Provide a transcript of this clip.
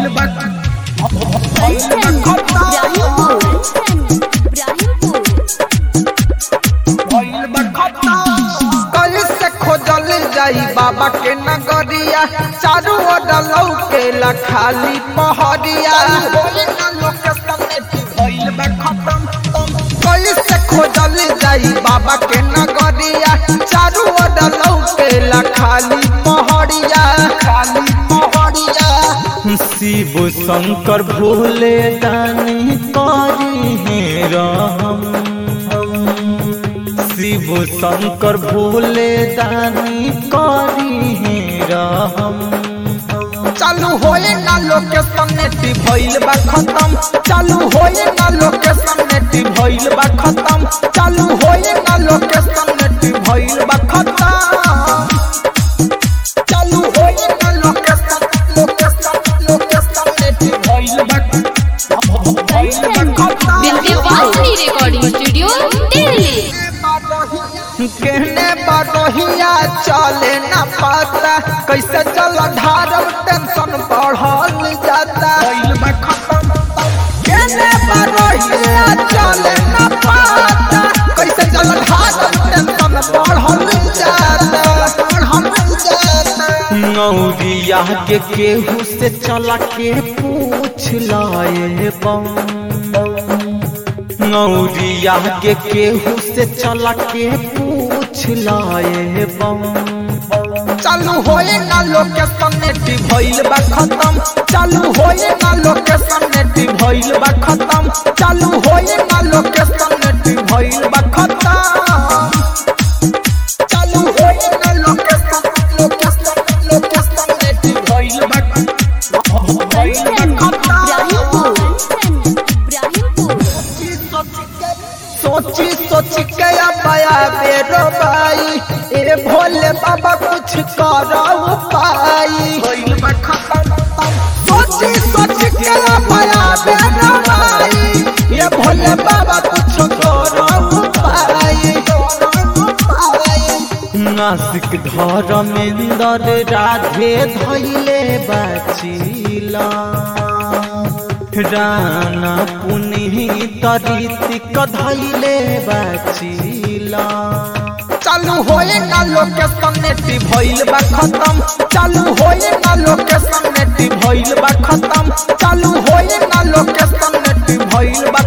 भइल बा भइल बा खत्म भइल बा खत्म कैसे खोजल जाई बाबा के नगरिया चारू ओर लौकेला खाली पहरिया भइल बा खत्म कैसे खोजल जाई बाबा के नगरिया चारू ओर लौकेला खाली पहरिया खाली पहरिया शिव शंकर भोले दानी करी है राम शिव शंकर भोले दानी करी है राम चालू होए ना लोकेशन नेटी भइल बा खत्म चालू होए ना लोकेशन नेटी भइल बा खत्म चालू होए ना लोकेशन नेटी भइल बा खत्म चालू होए ना लोकेशन लोकेशन लोकेशन नेटी भइल बा भइल बा खत्म विंध्यवासिनी रिकॉर्डिंग स्टूडियो दिल्ली कहने बरोहिया चले न पाता कैसे चल धारम टेंशन बढ़ल जाता कहने बरोहिया चले न पाता कैसे चल धारम टेंशन बढ़ल जाता बढ़ल जाता नौरिया के केहू से चला के पूछ लाए बम नौरिया के केहू से चला के पूछ लाए बम चालू होए ना लोकेशन नेटी भइल बा खत्म चालू होए ना लोकेशन नेटी भइल बा खत्म चालू होए ना लोकेशन नेटी भइल बा खत्म चालू होए ना लोकेशन लोकेशन लोकेशन नेटी भइल बा भइल बा खत्म सोची सोची के पाया बेरो भाई ए भोले बाबा कुछ करो पाई सोची सोची के पाया बेरो भाई ए भोले बाबा कुछ करो पाई नासिक धर्मेंद्र राधे धैले बाचिला राना पुनीत रीतिक धैले बाचिला चालू होए ना लोकेशन नेटी भइल बा खत्म चालू होए ना लोकेशन नेटी भइल बा खत्म चालू होए ना लोकेशन नेटी भइल बा